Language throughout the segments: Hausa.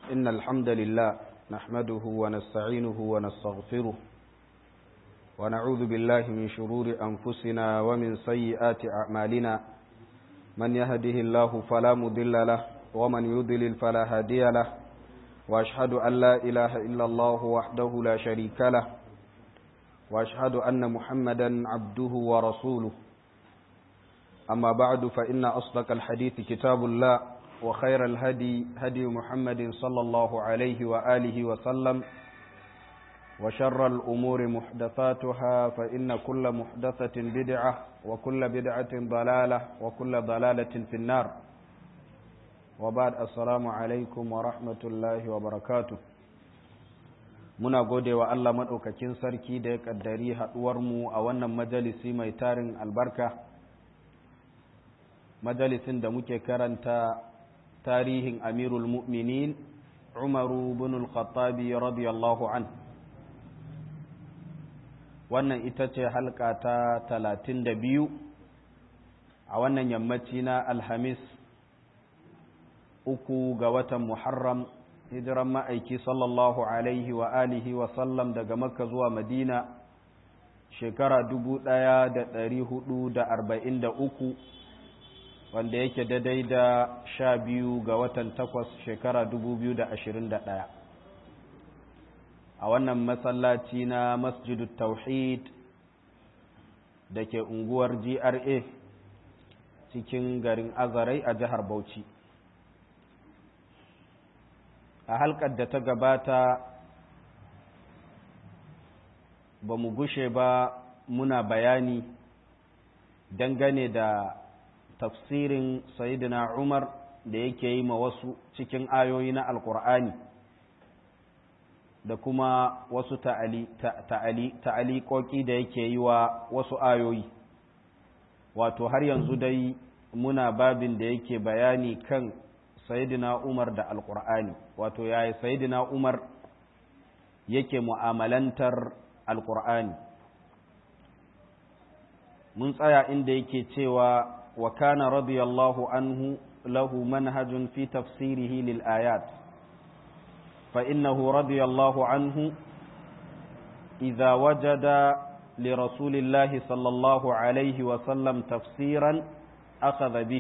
إن الحمد لله نحمده ونستعينه ونستغفره ونعوذ بالله من شرور أنفسنا ومن سيئات أعمالنا من يهده الله فلا مضل له ومن يضلل فلا هادي له وأشهد أن لا إله إلا الله وحده لا شريك له وأشهد أن محمدا عبده ورسوله أما بعد فإن أصدق الحديث كتاب الله وخير الهدي هدي محمد صلى الله عليه وآله وسلم وشر الأمور محدثاتها فإن كل محدثة بدعة وكل بدعة ضلالة وكل ضلالة في النار وبعد السلام عليكم ورحمة الله وبركاته muna gode wa Allah maɗaukakin sarki da ya ƙaddari haɗuwarmu a wannan majalisi mai tarin albarka majalisin da muke karanta tarihin amirul mu'minin umaru bin al-khattabi radiyallahu an wannan ita ce halka ta talatin da biyu a wannan yammaci na alhamis uku ga watan muharram hijiran ma'aiki sallallahu alaihi wa alihi wa sallam daga makka zuwa madina shekara dubu ɗaya da ɗari hudu da arba'in da uku wanda yake daidai da sha biyu ga watan takwas shekara dubu biyu da ashirin da ɗaya a wannan masallaci na masjidu tauhid da ke unguwar gra cikin garin azarai a jihar bauchi a halkar da ta gabata ba mu gushe ba muna bayani dangane da tafsirin sayidina umar da yake yi ma wasu cikin ayoyi na alkur'ani da kuma wasu ta'alikoki da yake yi wa wasu ayoyi wato har yanzu dai muna babin da yake bayani kan sayidina umar da alkur'ani wato yayi sayidina umar yake mu'amalantar alkur'ani mun tsaya inda yake cewa wa kana radiyallahu anhu lahu manhajun fi tafsirihi lil ayat fa innahu radiyallahu anhu idza wajada li rasulillahi sallallahu alaihi wa sallam tafsiran akhadha bihi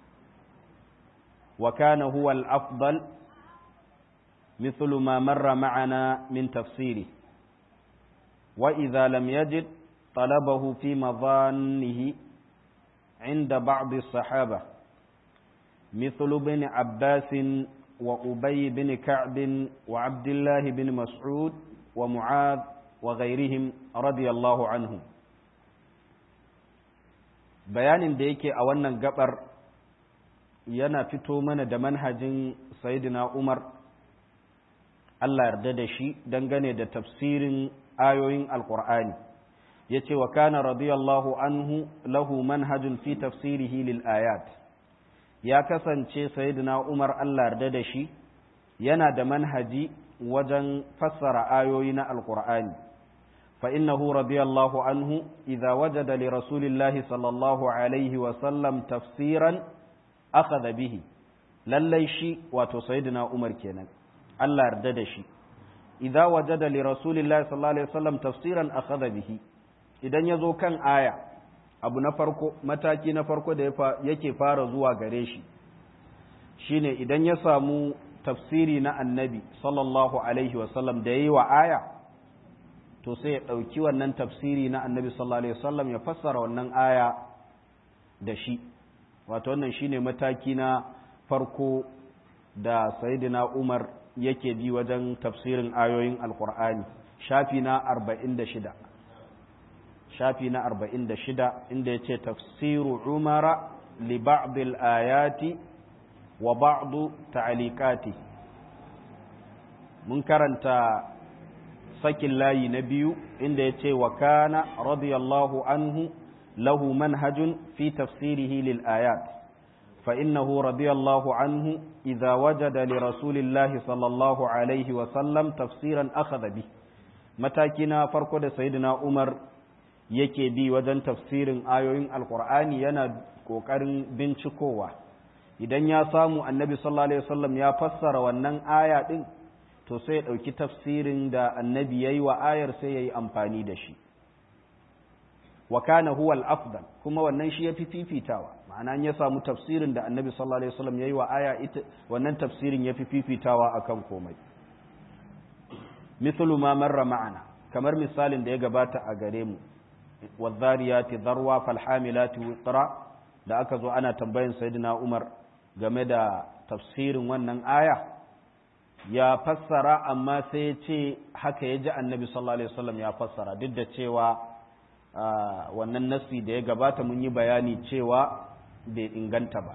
وكان هو الأفضل مثل ما مر معنا من تفسيره وإذا لم يجد طلبه في مظانه عند بعض الصحابة مثل ابن عباس وأبي بن كعب وعبد الله بن مسعود ومعاذ وغيرهم رضي الله عنهم بيان ديكي أولا قبر yana fito mana da manhajin Sayyidina Umar Allah yarda da shi dangane da tafsirin ayoyin Alƙur'ani yace wa kana radiyallahu anhu lahu manhajun fi tafsirihi lil ayat ya kasance Sayyidina Umar Allah yarda da shi yana da manhaji wajen fassara ayoyi na Alƙur'ani fa innahu radiyallahu anhu idza wajada li rasulillahi sallallahu alaihi wa sallam tafsiran akhadha bihi lallai shi wato sayyidina Umar kenan Allah yarda da shi idza wajada li rasulillahi sallallahu alaihi wasallam tafsiran akhadha bihi idan yazo kan aya abu na farko mataki na farko da yake fara zuwa gare shi shine idan ya samu tafsiri na annabi sallallahu alaihi wasallam da yayi wa aya to sai ya dauki wannan tafsiri na annabi sallallahu alaihi wasallam ya fassara wannan aya da shi wato wannan shine mataki na farko da sayyidina Umar yake bi wajen tafsirin ayoyin Alkur'ani shafi na 46 shafi na 46 inda yace tafsiru Umara li ba'd al-ayati wa ba'd ta'liqati mun karanta sakin layi na biyu inda yace wa kana radiyallahu anhu له منهج في تفسيره للآيات فإنه رضي الله عنه إذا وجد لرسول الله صلى الله عليه وسلم تفسيرا أخذ به متاكنا فرق سيدنا عمر yake bi wajen tafsirin ayoyin alkur'ani yana ƙoƙarin bincikowa idan ya samu annabi sallallahu alaihi wasallam ya fassara wannan aya din to sai ya ɗauki tafsirin da annabi ya yi wa ayar sai ya yi amfani da shi wa kana huwa al-afdal kuma wannan shi yafi fifitawa ma'ana ya samu tafsirin da annabi sallallahu alaihi wasallam yayi wa aya ita wannan tafsirin yafi fifitawa akan komai mithlu ma marra ma'ana kamar misalin da ya gabata a gare mu wadhariyati dharwa falhamilati wiqra da aka zo ana tambayin sayyidina Umar game da tafsirin wannan aya ya fassara amma sai ya ce haka ya ji annabi sallallahu alaihi wasallam ya fassara duk da cewa wannan nasi da ya gabata mun yi bayani cewa bai inganta ba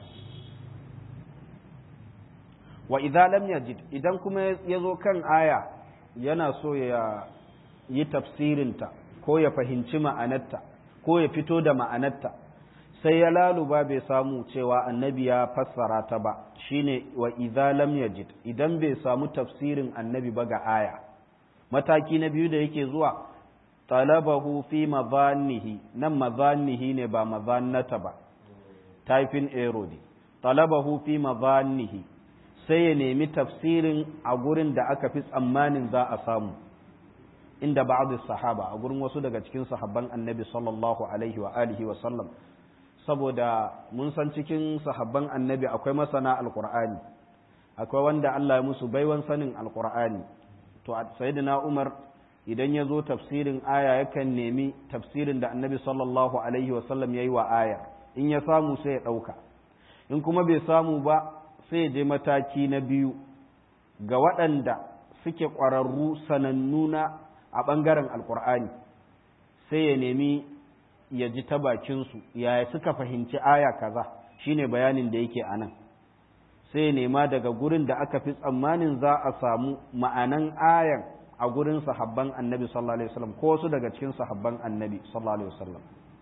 wa idza lam yajid idan kuma ya zo kan aya yana so ya yi tafsirinta ko ya fahimci ma'anarta ko ya fito da ma'anarta sai ya laluba bai samu cewa annabi ya fassara ta ba shine wa idza lam yajid idan bai samu tafsirin annabi ba ga aya mataki na biyu da yake zuwa talabahu fi madhannihi nan madhannihi ne ba madhannata ba typing error ne talabahu fi madhannihi sai ya nemi tafsirin a gurin da aka fi tsammanin za a samu inda ba'd sahaba a gurin wasu daga cikin sahabban annabi sallallahu alaihi wa alihi wa sallam saboda mun san cikin sahabban annabi akwai masana alqur'ani akwai wanda Allah ya musu baiwan sanin alqur'ani to sayyidina Umar idan ya zo tafsirin aya yakan nemi tafsirin da annabi sallallahu alaihi wa sallam yayi wa aya in ya samu sai ya dauka in kuma bai samu ba sai ya je mataki na biyu ga waɗanda suke ƙwararru sanannuna a ɓangaren alƙur'ani sai ya nemi ya ji ta bakinsu yaya suka fahimci aya kaza shine bayanin da yake a nan sai ya nema daga gurin da aka fi tsammanin za a samu ma'anan ayan a gurin sahabban annabi sallallahu alaihi wasallam ko wasu daga cikin sahabban annabi sallallahu alaihi wasallam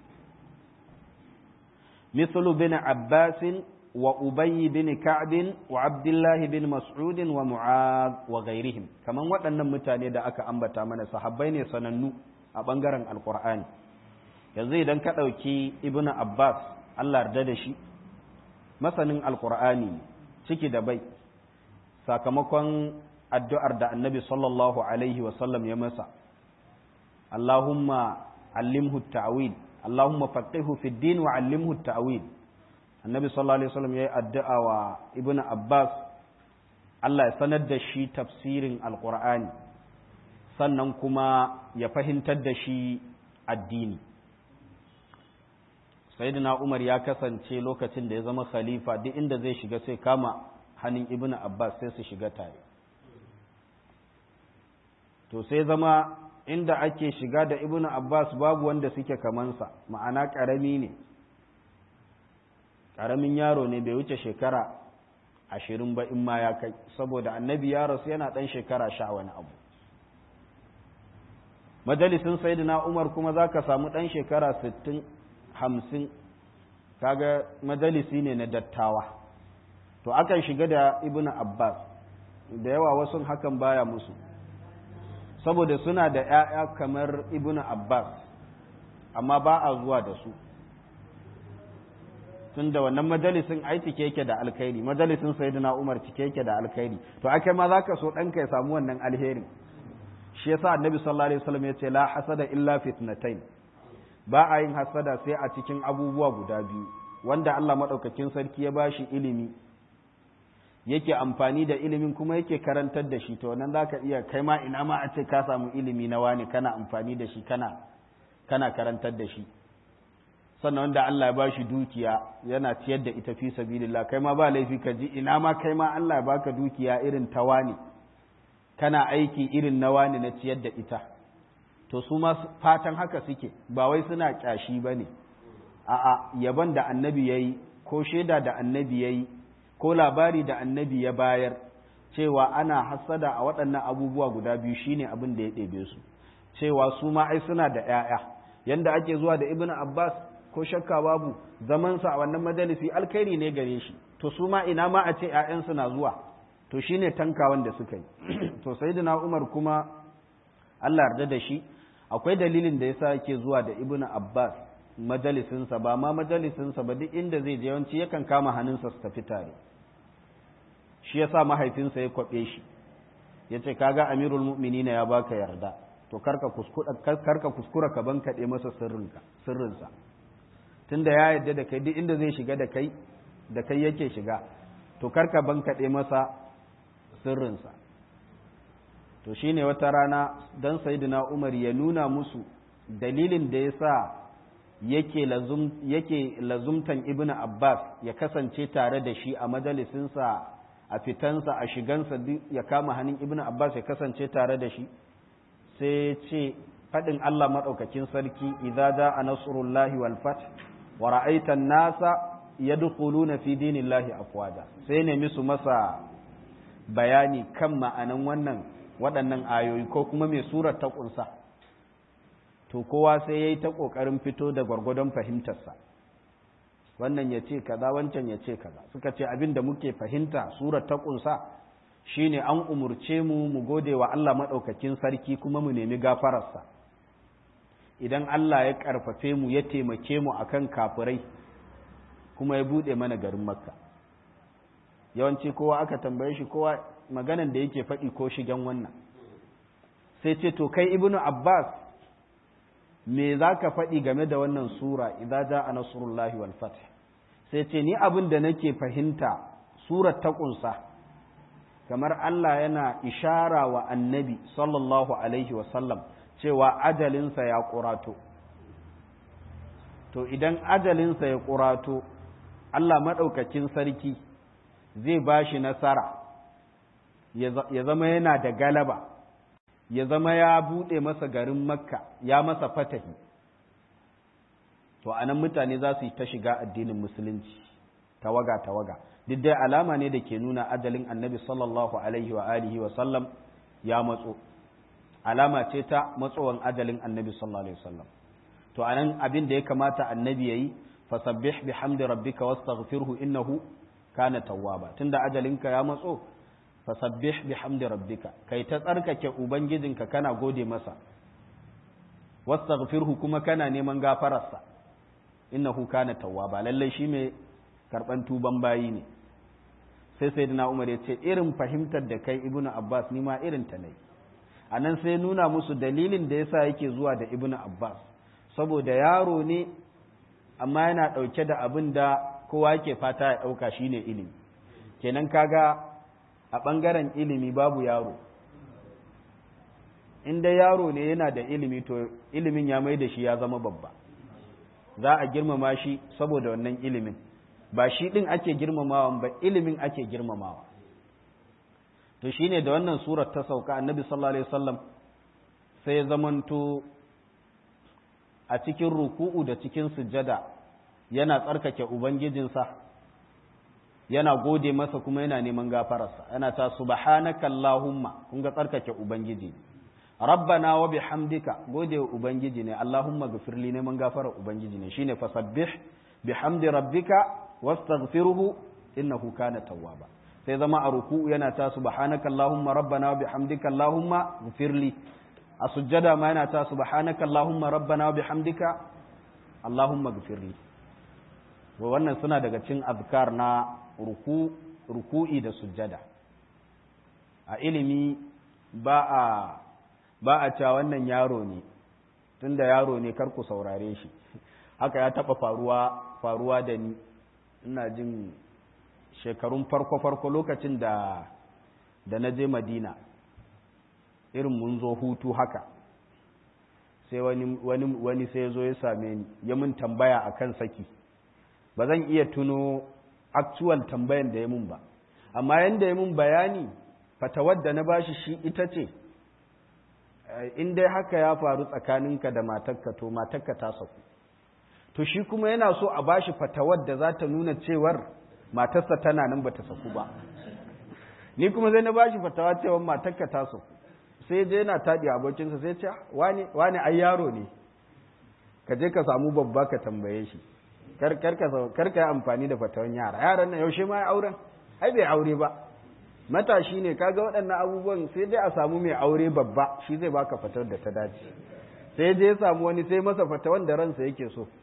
مثل بن عباس وأبي بن كعب وعبد الله بن مسعود ومعاذ وغيرهم كما waɗannan mutane da aka ambata mana sahabbai ne sanannu a ɓangaren alkur'ani yanzu idan ka ɗauki ibnu abbas allah yarda da shi masanin alkur'ani ciki da bai sakamakon addu'ar da annabi sallallahu alaihi wasallam ya masa allahumma allimhu ta'wil allahumma faqihu fid din wa allimhu ta'wil annabi sallallahu alaihi wasallam yayi addu'a wa ibnu abbas Allah ya sanar da shi tafsirin alqur'ani sannan kuma ya fahimtar da shi addini sayyidina umar ya kasance lokacin da ya zama khalifa duk inda zai shiga sai kama hannun ibnu abbas sai su shiga tare to sai zama inda ake shiga da ibnu abbas babu wanda suke kamansa ma'ana ƙarami ne ƙaramin yaro ne bai wuce shekara ashirin ba in ma ya kai saboda annabi ya rasu yana ɗan shekara sha wani abu majalisin sayyidina umar kuma za ka samu ɗan shekara sittin hamsin kaga majalisi ne na dattawa to akan shiga da ibnu abbas da yawa wasu hakan baya musu saboda suna da 'ya'ya kamar ibnu abbas amma ba a zuwa da su tun da wannan majalisin ai cike yake da alkhairi majalisin sayyidina Umar cike yake da alkhairi to akai ma zaka so ɗanka ya samu wannan alheri shi yasa annabi sallallahu alaihi wasallam yace la hasada illa fitnatain ba a yin hasada sai a cikin abubuwa guda biyu wanda Allah madaukakin sarki ya bashi ilimi yake amfani da ilimin kuma yake karantar da shi to wannan zaka iya kai ma ina ma a ce ka samu ilimi na wani kana amfani da shi kana kana karantar da shi sannan wanda Allah ya ba shi dukiya yana ciyar da ita fi sabilillah kai ma ba laifi ka ji ina ma kai ma Allah ya baka dukiya irin ta wani kana aiki irin na wani na ciyar da ita to su ma fatan haka suke ba wai suna kyashi bane a'a yaban da annabi yayi ko shaida da annabi yayi ko labari da annabi ya bayar cewa ana hasada a waɗannan abubuwa guda biyu shine abin da ya ɗebe su cewa su ma ai suna da 'ya'ya yanda ake zuwa da ibnu abbas ko shakka babu zamansa a wannan majalisi alkhairi ne gare shi to su ma ina ma a ce ‘ya'yansu na zuwa to shi ne tankawan da suka yi to sayyidina umar kuma allah yarda da shi akwai dalilin da yasa yake zuwa da ibn abbas majalisinsa ba ma majalisinsa ba duk inda zai je yawanci yakan kama hannunsa su tafi tare shi yasa mahaifinsa ya kwaɓe shi ya ce kaga amirul mu'minina ya baka yarda to karka kuskura ka ban kaɗe masa sirrinsa tunda ya yarda da kai duk inda zai shiga da kai da kai yake shiga to karka ban kaɗe masa sirrinsa to shine wata rana dan sayyidina umar ya nuna musu dalilin da ya sa yake lazum yake lazumtan ibnu abbas ya kasance tare da shi a majalisinsa a fitansa a shigansa ya kama hannun ibnu abbas ya kasance tare da shi sai ce faɗin allah maɗaukakin sarki idza a nasrullahi wal fath wa ra'aita an-nasa yadkhuluna fi dinillahi afwaja sai ne musu masa bayani kan ma'anan wannan waɗannan ayoyi ko kuma mai surar ta ƙunsa to kowa sai ya yi ta ƙoƙarin fito da gwargwadon fahimtarsa wannan ya ce kaza wancan ya ce kaza suka ce abin da muke fahimta surar ta ƙunsa shine an umurce mu mu gode wa Allah maɗaukakin sarki kuma mu nemi gafararsa idan Allah ya ƙarfafe mu ya taimake mu akan kafirai kuma ya buɗe mana garin makka yawanci kowa aka tambaye shi kowa maganan da yake faɗi ko shigen wannan sai ce to kai ibnu abbas me za ka faɗi game da wannan sura idan ja a nasrullahi wal fath sai ce ni abin da nake fahimta surar ta ƙunsa kamar Allah yana ishara wa annabi sallallahu alaihi wasallam cewa ajalinsa ya ƙurato to idan ajalinsa ya ƙurato Allah maɗaukakin sarki zai ba shi nasara ya zama yana da galaba ya zama ya buɗe masa garin makka ya masa fatahi to anan mutane za su yi ta shiga addinin musulunci tawaga tawaga duk dai alama ne da ke nuna ajalin annabi sallallahu alaihi wa alihi wa sallam ya matso alama ce ta matsowan ajalin annabi sallallahu alaihi wa sallam to anan abin da ya kamata annabi yayi fasabbih bihamdi rabbika wastaghfirhu innahu kana tawwaba tunda ajalinka ya matso fasabbih bihamdi rabbika kai ta tsarkake ubangijinka kana gode masa wastaghfirhu kuma kana neman gafararsa innahu kana tawwaba lalle shi mai karban tuban bayi ne sai sayyidina Umar ya ce irin fahimtar da kai ibnu Abbas ni ma irin ta nayi anan sai nuna musu dalilin da yasa yake zuwa da ibnu Abbas saboda yaro ne amma yana dauke da abin da kowa yake fata ya dauka shine ilimi kenan kaga a ɓangaren ilimi babu yaro inda yaro ne yana da ilimi to ilimin ya mai da shi ya zama babba za a girmama shi saboda wannan ilimin ba shi ɗin ake girmamawa ba ilimin ake girmamawa to shine da wannan surar ta sauka annabi sallallahu alaihi wasallam sai ya zamanto a cikin ruku'u da cikin sujjada yana tsarkake ubangijinsa yana gode masa kuma yana neman gafararsa yana ta subhanaka allahumma kun ga tsarkake ubangiji rabbana wa bihamdika gode wa ubangiji ne allahumma gafirli neman gafarar ubangiji ne shine fasabbih bihamdi rabbika wastaghfiruhu innahu kana tawwaba sai zama a ruku'u yana ta subhanaka allahumma rabbana wa bihamdika allahumma gafirli a sujjada ma yana ta subhanaka allahumma rabbana wa bihamdika allahumma gafirli wa wannan suna daga cin azkar na ruku ruku'i da sujjada a ilimi ba a ba a cewa wannan yaro ne tunda yaro ne kar ku saurare shi haka ya taba faruwa faruwa da ni ina jin shekarun farko farko lokacin da da na je madina irin mun zo hutu haka sai wani wani wani sai ya zo ya same ni ya mun tambaya akan saki ba zan iya tuno actual tambayan da ya mun ba amma yanda ya mun bayani fatawar da na bashi shi ita ce in dai haka ya faru tsakaninka da matarka to matarka ta saku to shi kuma yana so a bashi fatawar da za ta nuna cewar matarsa tana nan bata saku ba ni kuma zai na bashi fatawa cewar matarka ta saku sai je yana taɗi abokinsa sai ce wani ai yaro ne ka je ka samu babba ka tambaye shi kar ka yi amfani da fatawan yara yaran nan yaushe ma ya auren ai bai aure ba matashi ne kaga waɗannan abubuwan sai dai a samu mai aure babba shi zai baka fatawar da ta dace sai je ya samu wani sai masa fatawan da ransa yake so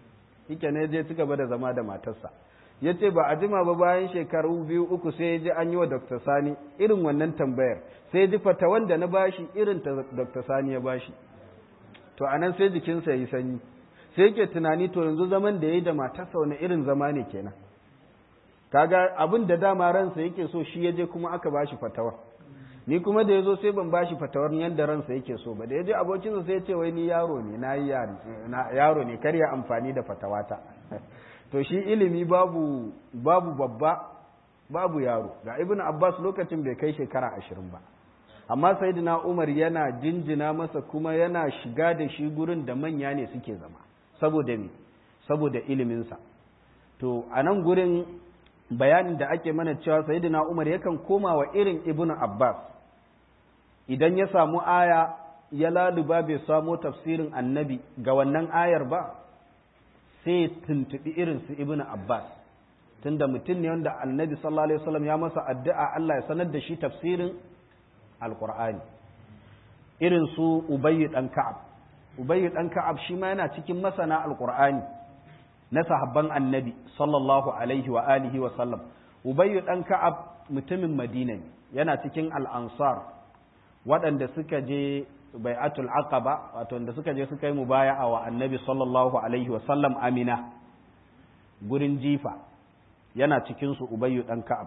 shike ne je ci gaba da zama da matarsa ya ce ba a jima ba bayan shekaru biyu uku sai ya ji an yi wa dr sani irin wannan tambayar sai ya ji fata wanda na bashi irin ta dr sani ya bashi to anan sai jikinsa ya yi sanyi sai yake tunani to yanzu zaman da ya yi da matarsa wani irin zama ne kenan kaga abin da dama ransa yake so shi ya je kuma aka bashi fatawa ni kuma da ya zo sai ban bashi fatawar yadda ransa yake so ba da ya je abokinsa sai ya ce wai ni yaro ne na yi yaro ne kar ya amfani da fatawata to shi ilimi babu babu babba babu yaro ga ibn abbas lokacin bai kai shekara ashirin ba amma sayyidina umar yana jinjina masa kuma yana shiga da shi gurin da manya ne suke zama saboda me saboda iliminsa to a nan gurin bayanin da ake mana cewa sayyidina umar yakan koma wa irin ibn abbas idan ya samu aya ya laluba bai samo tafsirin annabi ga wannan ayar ba sai tuntuɓi irin su ibn Abbas tunda mutum ne wanda annabi sallallahu alaihi wasallam ya masa addu'a Allah ya sanar da shi tafsirin alqur'ani irin su Ubayy dan Ka'ab Ubayy dan Ka'ab shi ma yana cikin masana alqur'ani na sahabban annabi sallallahu alaihi wa alihi wa sallam Ubayy dan Ka'ab mutumin Madina ne yana cikin al-Ansar waɗanda suka je bai'atul aqaba wato wanda suka je suka yi mubaya'a wa annabi sallallahu alaihi wa sallam amina gurin jifa yana cikin su ubayyu dan ka'ab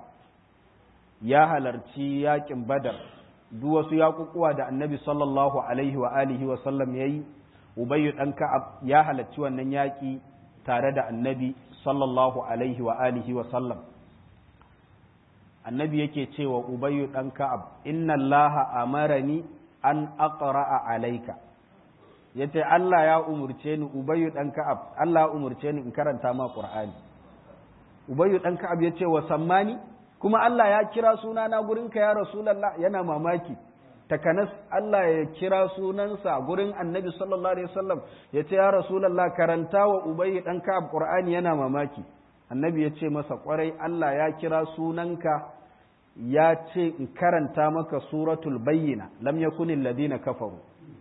ya halarci yakin badar duk wasu yakukuwa da annabi sallallahu alaihi wa alihi wa sallam yayi ubayyu dan ka'ab ya halarci wannan yaki tare da annabi sallallahu alaihi wa alihi wa sallam annabi yake cewa ubayyu dan ka'ab inna allaha amarani an aqra'a alayka yace Allah ya umurce ni ubayyu dan ka'ab Allah ya umurce ni in karanta ma qur'ani ubayyu dan ka'ab yace wa sammani kuma Allah ya kira suna na gurin ka ya rasulullah yana mamaki takanas Allah ya kira sunansa gurin annabi sallallahu alaihi wasallam yace ya rasulullah karanta wa ubayyu dan ka'ab qur'ani yana mamaki annabi yace masa kwarai Allah ya kira sunanka ya ce in karanta maka suratul bayyina lam yakunil ladina kafaru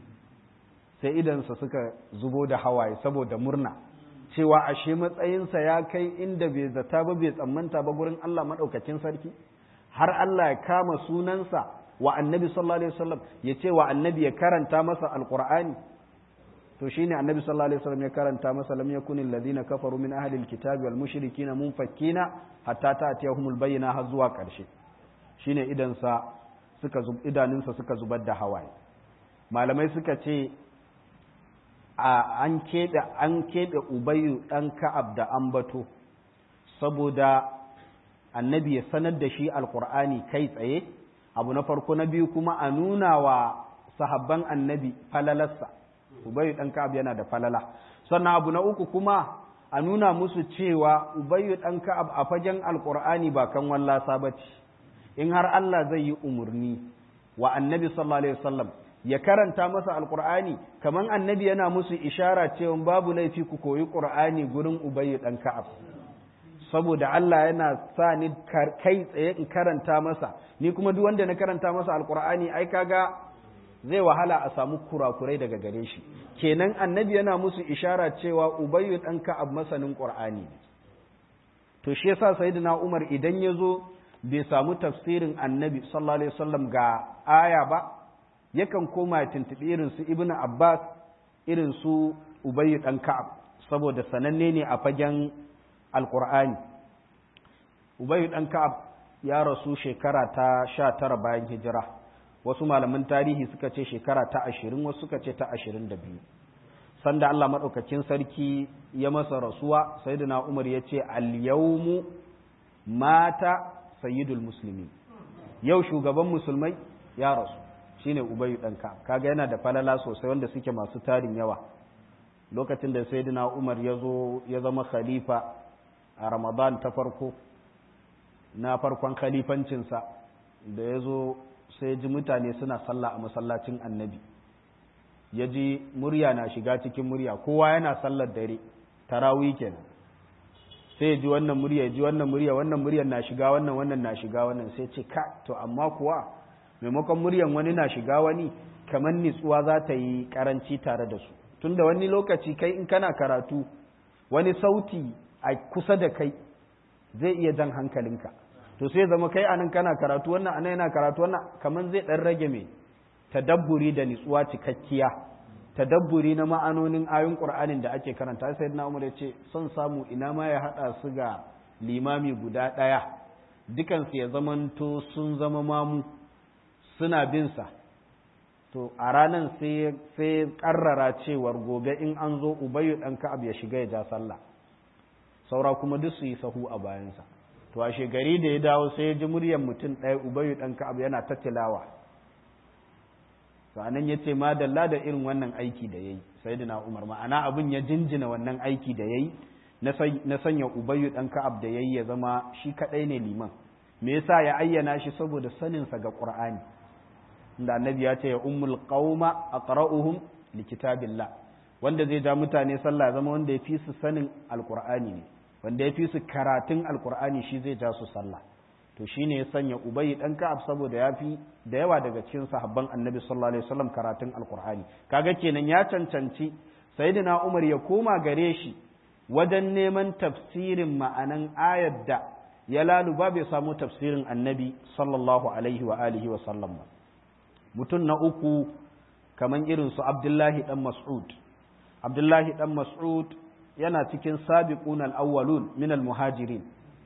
sai idansa suka zubo da hawaye saboda murna cewa ashe matsayinsa ya kai inda bai zata ba bai tsammanta ba gurin Allah maɗaukacin sarki har Allah ya kama sunansa wa annabi sallallahu alaihi wasallam ya ce wa annabi ya karanta masa alqur'ani to shine annabi sallallahu alaihi wasallam ya karanta masa lam yakunil ladina kafaru min ahli alkitabi wal mushrikina munfakkina hatta ta'tiyahumul bayyina har zuwa ƙarshe shine idansa suka idanunsa suka zubar da hawaye malamai suka ce an keɓe an keɓe ubayu ɗan ka'ab da ambato saboda annabi ya sanar da shi alkur'ani kai tsaye abu na farko na biyu kuma a nuna wa sahabban annabi falalarsa ubayu ɗan ka'ab yana da falala sannan abu na uku kuma a nuna musu cewa ubayu ɗan ka'ab a fagen alkur'ani ba kan wallasa ba ce in har Allah zai yi umarni wa annabi sallallahu alaihi wasallam ya karanta masa alqur'ani kaman annabi yana musu ishara cewa babu laifi ku koyi qur'ani gurin ubayy dan ka'ab saboda Allah yana sa ni kai tsaye in karanta masa ni kuma duk wanda na karanta masa alqur'ani ai kaga zai wahala a samu kurakurai daga gare shi kenan annabi yana musu ishara cewa ubayy dan ka'ab masanin qur'ani to shi yasa sayyidina Umar idan ya zo bai samu tafsirin annabi sallallahu alaihi wasallam ga aya ba yakan koma ya tuntuɓi irin su ibn abbas irin su ubayy dan ka'ab saboda sananne ne a fagen alqur'ani ubayy dan ka'ab ya rasu shekara ta sha tara bayan hijira wasu malaman tarihi suka ce shekara ta ashirin wasu suka ce ta ashirin da biyu sanda Allah maɗaukakin sarki ya masa rasuwa sayyidina umar ya ce al-yawmu mata sayyidul musulmi yau shugaban musulmai ya rasu shine ubayu ɗanka kaga yana da falala sosai wanda suke masu tarin yawa lokacin da sayyidina umar ya zo ya zama khalifa a ramadan ta farko na farkon khalifancinsa da ya zo sai ji mutane suna sallah a masallacin annabi ya ji murya na shiga cikin murya kowa yana sallar dare tarawih kenan sai ya ji wannan murya ya ji wannan murya wannan muryar na shiga wannan wannan na shiga wannan sai ce ka to amma kuwa maimakon muryan wani na shiga wani kamar nitsuwa za ta yi karanci tare da su tunda wani lokaci kai in kana karatu wani sauti a kusa da kai zai iya jan hankalinka to sai zama kai anan kana karatu wannan anan yana karatu wannan kamar zai dan rage mai tadabburi da nitsuwa cikakkiya tadabburi na ma'anonin ayoyin qur'anin da ake karanta sai na umar ya ce son samu ina ma ya hada su ga limami guda daya dukansu ya zamanto sun zama mamu suna bin sa to a ranan sai sai karrara cewar gobe in an zo ubayyu dan ka'ab ya shiga ya ja sallah saura kuma duk su yi sahu a bayansa to a shegari da ya dawo sai ya ji muryar mutum ɗaya ubayyu dan ka'ab yana ta tilawa to anan yace madalla da irin wannan aiki da yayi sayyidina umar ma'ana abin ya jinjina wannan aiki da yayi na sanya ubayyu dan ka'ab da yayi ya zama shi kadai ne liman me yasa ya ayyana shi saboda sanin sa ga qur'ani inda annabi ya ce ya ummul qauma aqra'uhum likitabillah wanda zai ja mutane sallah zama wanda ya fi su sanin alqur'ani ne wanda ya fi su karatun alqur'ani shi zai ja su sallah to shine ya sanya ubayy dan ka'ab saboda ya fi da yawa daga cikin sahabban annabi sallallahu alaihi wasallam karatun alqur'ani kaga kenan ya cancanci sayyidina umar ya koma gare shi wajen neman tafsirin ma'anan ayar da ya laluba bai samu tafsirin annabi sallallahu alaihi wa alihi wa sallam ba mutum na uku kaman irin su abdullahi dan mas'ud abdullahi dan mas'ud yana cikin sabiqun al-awwalun min al-muhajirin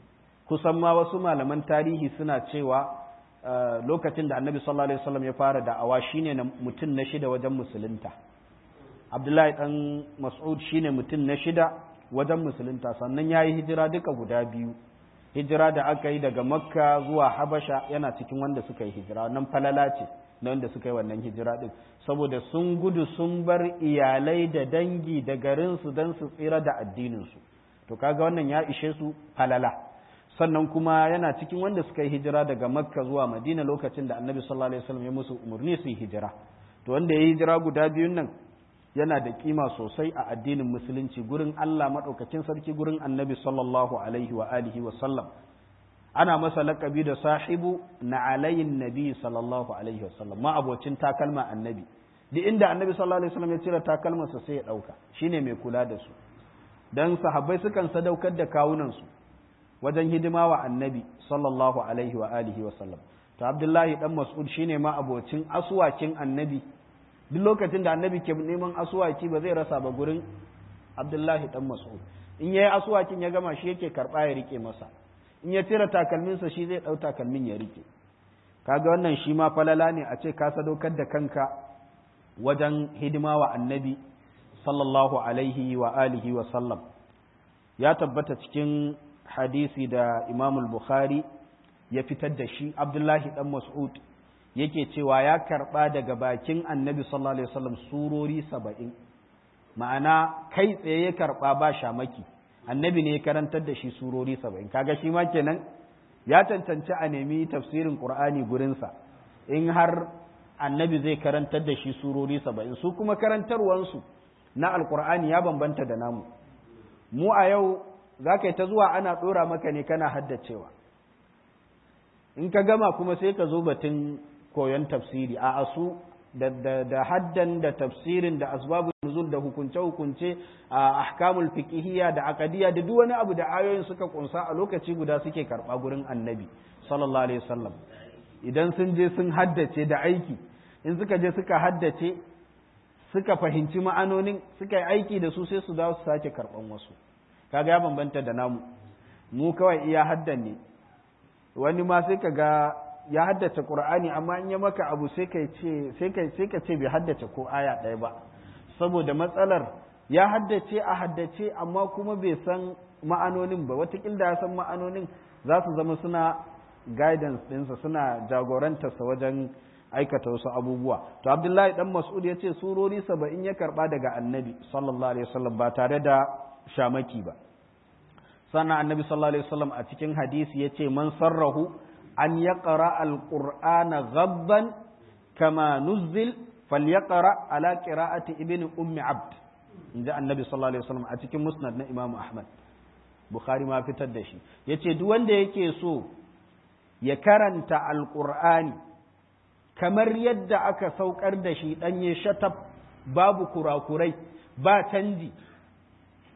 kusan ma wasu malaman tarihi suna cewa lokacin da annabi sallallahu alaihi wasallam ya fara da'awa shine mutum na shida wajen musulunta abdullahi dan mas'ud shine mutum na shida wajen musulunta sannan ya yi hijira duka guda biyu hijira da aka yi daga makka zuwa habasha yana cikin wanda suka yi hijira nan falala ce na wanda suka yi wannan hijira din saboda sun gudu sun bar iyalai da dangi da garinsu don su tsira da addininsu to kaga wannan ya ishe su falala sannan kuma yana cikin wanda suka yi hijira daga makka zuwa madina lokacin da annabi sallallahu alaihi wasallam ya musu umarni su yi hijira to wanda ya yi hijira guda biyun nan yana da kima sosai a addinin musulunci gurin Allah maɗaukakin sarki gurin annabi sallallahu alaihi wa alihi wa sallam ana masa laƙabi da sahibu na alayin nabi sallallahu alaihi wa sallam ma abocin takalma annabi duk inda annabi sallallahu alaihi wa sallam ya cire takalmansa sai ya ɗauka shine mai kula da su dan sahabbai sukan sadaukar da kawunansu wajen hidima wa annabi sallallahu alaihi wa alihi wa sallam to abdullahi dan mas'ud shine ma abocin aswakin annabi duk lokacin da annabi ke neman asuwaki ba zai rasa ba gurin abdullahi dan mas'ud in yayi asuwakin ya gama shi yake karba ya rike masa in ya tira takalminsa shi zai dau takalmin ya rike kaga wannan shi ma falala ne a ce ka sadaukar da kanka wajen hidima wa annabi sallallahu alaihi wa alihi wa sallam ya tabbata cikin hadisi da imamul bukhari ya fitar da shi abdullahi dan mas'ud yake cewa ya karɓa daga bakin annabi sallallahu alaihi wasallam surori saba'in ma'ana kai tsaye ya karɓa ba shamaki annabi ne ya karantar da shi surori saba'in kaga shi ma kenan ya cancanci a nemi tafsirin qur'ani gurinsa in har annabi zai karantar da shi surori saba'in su kuma karantarwansu na alqur'ani ya bambanta da namu mu a yau za ka yi ta zuwa ana ɗora maka ne kana haddacewa in ka gama kuma sai ka zo batun koyon tafsiri a asu da, da, da haddan da tafsirin da asbabun nuzul da hukunce-hukunce a ahkamul fiqhiyya da aqadiyya da duk wani abu da ayoyin suka kunsa a lokaci guda suke karba gurin annabi sallallahu alaihi wasallam idan sun je sun haddace da aiki in suka je suka haddace suka fahimci ma'anonin suka yi aiki da su sai su dawo su sake karban wasu kaga ya bambanta da namu mu kawai iya haddan ne wani ma sai ka ga ya haddace Qur'ani amma in ya maka abu sai ka ce sai ka sai ka ce bai haddace ko aya ɗaya ba saboda matsalar ya haddace a haddace amma kuma bai san ma'anonin ba watakil da ya san ma'anonin za su zama suna guidance ɗinsa suna jagorantarsa wajen aikata wasu abubuwa to abdullahi dan mas'ud ya ce surori saba'in ya karba daga annabi sallallahu alaihi wasallam ba tare da shamaki ba sannan annabi sallallahu alaihi wasallam a cikin hadisi ya ce man sarrahu an yaqra alqur'ana ghabban kama nuzzil falyaqra ala qira'ati ibn ummi abd inda annabi sallallahu alaihi wasallam a cikin musnad na imamu ahmad bukhari ma fitar da shi yace duk wanda yake so ya karanta alqur'ani kamar yadda aka saukar da shi danye shatab babu kurakurai ba canji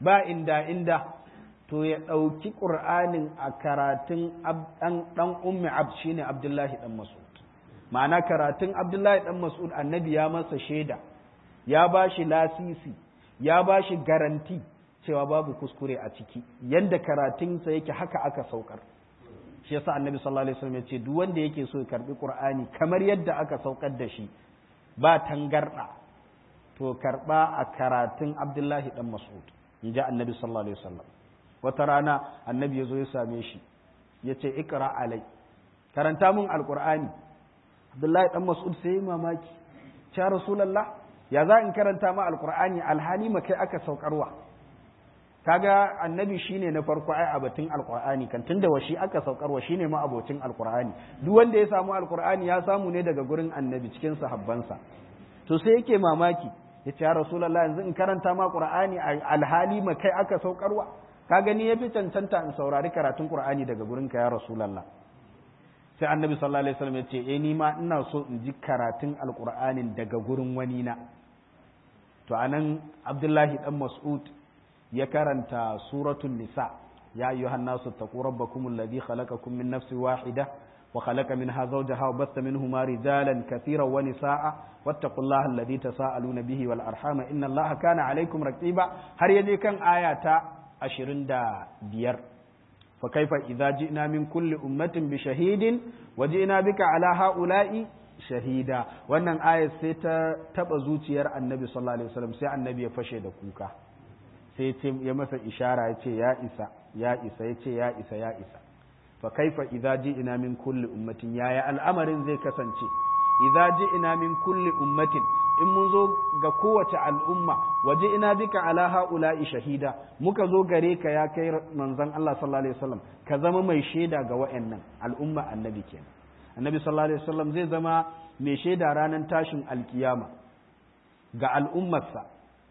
ba inda inda to ya ɗauki ƙur'anin a karatun ɗan ummi abd shine abdullahi ɗan mas'ud ma'ana karatun abdullahi ɗan mas'ud annabi ya masa shaida ya ba shi lasisi ya ba shi garanti cewa babu kuskure a ciki yadda karatunsa yake haka aka saukar shi yasa annabi sallallahu alaihi wasallam ya ce duk wanda yake so ya karbi qur'ani kamar yadda aka saukar da shi ba tangarda to karba a karatun abdullahi dan mas'ud in ji annabi sallallahu alaihi wasallam wata rana annabi ya zo ya same shi ya ce ikra alai karanta mun alqur'ani abdullahi dan mas'ud sai mamaki ya rasulullah ya za in karanta ma alqur'ani alhali ma kai aka saukarwa kaga annabi shine na farko ai a batun alqur'ani kan tunda washi aka saukarwa shine ma abocin alqur'ani duk wanda ya samu alqur'ani ya samu ne daga gurin annabi cikin sahabbansa to sai yake mamaki ya ce ya rasulullah yanzu in karanta ma qur'ani alhali ma kai aka saukarwa ka gani yafi cancanta in saurari karatun qur'ani daga gurin ka ya rasulullah sai annabi sallallahu alaihi wasallam ya ce eh ni ma ina so in ji karatun alqur'anin daga gurin wani na to anan abdullahi dan mas'ud ya karanta suratul nisa ya ayyuhan nasu taqu rabbakum alladhi khalaqakum min nafsin wahida wa khalaqa minha zawjaha wa batha minhuma rijalan katiran wa nisaa wattaqullaha alladhi tasaaluna bihi wal arhama inna allaha kana alaykum raqiba har yaje kan aya ta 25 fa kaifa idza ji'na min kulli ummatin bi shahidin wa ji'na bika ala haula'i shahida wannan aya sai ta taba zuciyar annabi sallallahu alaihi wasallam sai annabi ya fashe da kuka sai ce ya masa ishara ya ce ya isa ya isa ya ce ya isa ya isa fa kaifa idza ji'na min kulli ummatin yaya al'amarin zai kasance idza ji'na min kulli ummatin in mun zo ga kowace al'umma waje ina bika ala haula'i shahida muka zo gare ka ya kai manzon Allah sallallahu alaihi wasallam ka zama mai shaida ga wa'annan al'umma annabi kenan annabi sallallahu alaihi wasallam zai zama mai shaida ranar tashin alkiyama ga al'ummarsa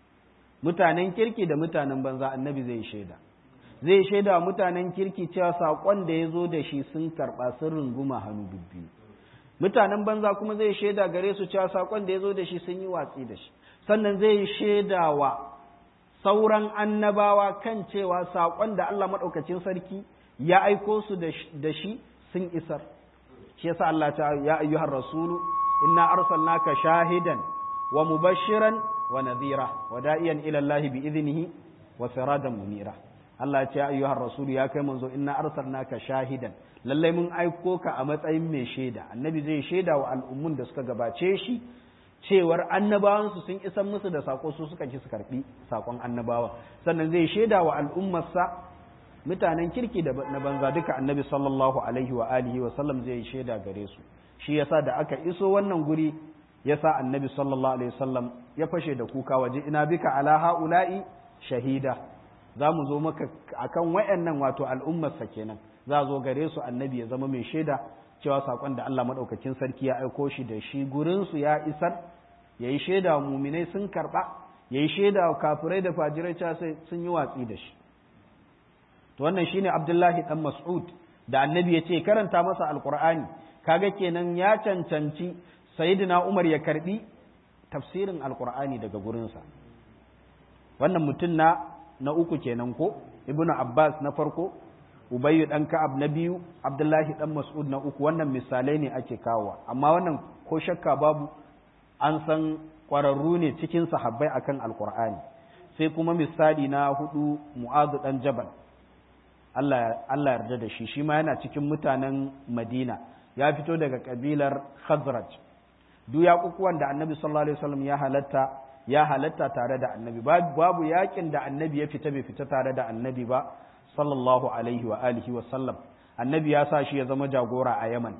mutanen kirki da mutanen banza annabi zai shaida zai shaida mutanen kirki cewa saƙon da ya zo da shi sun karɓa sun runguma hannu bibbiyu mutanen banza kuma zai shaida gare su cewa saƙon da ya zo da shi sun yi watsi da shi sannan zai shaida wa sauran annabawa kan cewa saƙon da Allah maɗaukacin sarki ya aiko su da shi sun isar shi yasa Allah ta ya ayyuhar rasulu inna arsalnaka shahidan wa mubashiran wa nadhira wa da'iyan ila Allah bi idnihi wa siradan munira Allah ce ayyuhar rasul ya kai manzo inna arsalnaka shahidan lallai mun aiko ka a matsayin mai shaida annabi zai shaida wa al'ummun da suka gabace shi cewar annabawan su sun isan musu da sako su suka ki su karbi sakon annabawa sannan zai shaida wa al'ummarsa mutanen kirki da na banza duka annabi sallallahu alaihi wa alihi wa sallam zai shaida gare su shi yasa da aka iso wannan guri yasa annabi sallallahu alaihi wasallam ya fashe da kuka waje ina bika ala haula'i shahida za mu zo maka akan wayannan wato al'ummarsa kenan za zo gare su annabi ya zama mai shaida cewa sakon da Allah madaukakin sarki ya aiko shi da shi gurin su ya isar yayi shaida wa muminai sun karba yayi shaida wa kafirai da fajirai cewa sai sun yi watsi da shi to wannan shine Abdullahi dan Mas'ud da annabi ya ce karanta masa alqur'ani kaga kenan ya cancanci sayyidina Umar ya karbi tafsirin alqur'ani daga gurinsa wannan mutum na na uku kenan ko ibnu abbas na farko ubayyu dan ka'ab na biyu abdullahi dan mas'ud na uku wannan misalai ne ake kawowa amma wannan ko shakka babu an san kwararru ne cikin sahabbai akan alqur'ani sai kuma misali na hudu mu'adh dan jabal Allah Allah yarda da shi shi ma yana cikin mutanen Madina ya fito daga kabilar Khazraj duk yaƙuƙuwan da annabi sallallahu alaihi wasallam ya halatta ya halatta tare da annabi babu yakin da annabi ya fita bai fita tare da annabi ba sallallahu alaihi wa alihi wa sallam annabi ya sa shi ya zama jagora a yaman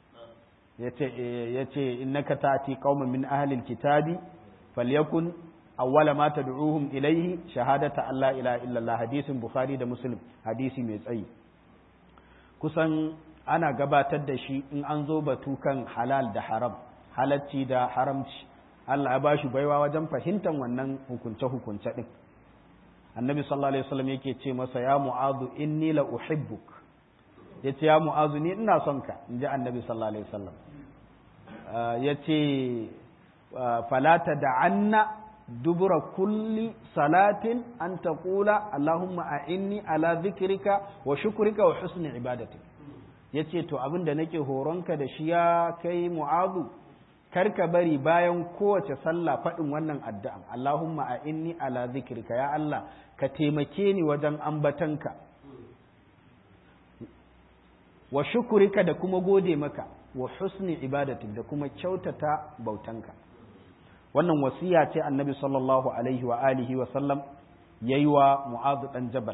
yace yace innaka ta'ti qauman min ahli alkitabi falyakun awwala ma tad'uhum ilayhi shahadata alla ilaha illallah hadisin bukhari da muslim hadisi mai tsayi kusan ana gabatar da shi in an zo batu kan halal da haram halacci da haramci Allah ya ba shi baiwa wajen fahimtar wannan hukunce-hukunce ɗin. Annabi sallallahu Alaihi wasallam yake ce masa ya mu'azu inni la uhibbuk ya ce ya mu'azu ni ina son ka in ji annabi sallallahu Alaihi wasallam ya ce falata da anna dubura kulli salatin an taqula Allahumma a'inni ala dhikrika wa shukrika wa husni ibadatik yace to abin da nake horonka da shi ya kai mu'azu karka bari bayan kowace sallah faɗin wannan addu'an Allahumma a'inni ala dhikrika ya Allah ka taimake ni wajen ambatanka wa shukurika da kuma gode maka wa husni ibadatik da kuma kyautata bautanka wannan wasiya ce annabi sallallahu alaihi wa alihi wa sallam yayi wa mu'adh dan jabal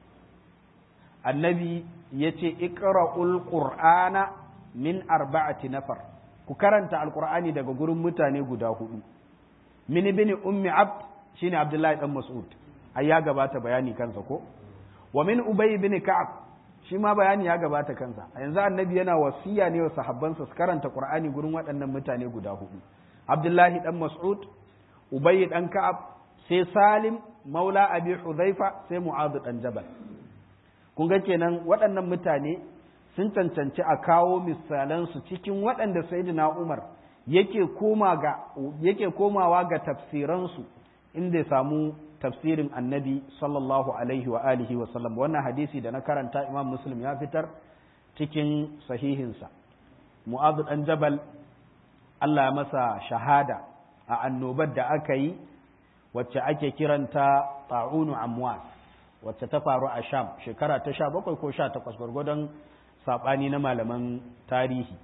annabi yace iqra'ul qur'ana min arba'ati nafar ku karanta alqur'ani daga gurin mutane guda hudu min ibn ummi abd shine abdullahi dan mas'ud ai ya gabata bayani kansa ko wa min ubay ibn ka'ab shi ma bayani ya gabata kansa a yanzu annabi yana wasiya ne wa sahabbansa su karanta qur'ani gurin waɗannan mutane guda hudu abdullahi dan mas'ud ubay dan ka'ab sai salim maula abi hudhaifa sai mu'adh dan jabal kun ga kenan waɗannan mutane sun cancanci a kawo misalan su cikin waɗanda sayyidina umar yake koma ga yake komawa ga tafsiran su inda ya samu tafsirin annabi sallallahu alaihi wa alihi wa sallam wannan hadisi da na karanta imam muslim ya fitar cikin sahihinsa mu'adh dan jabal Allah masa shahada a annobar da aka yi wacce ake kiranta ta'unu amwas wacce ta faru a sham shekara ta sha bakwai ko sha takwas gwargwadon saɓani na malaman tarihi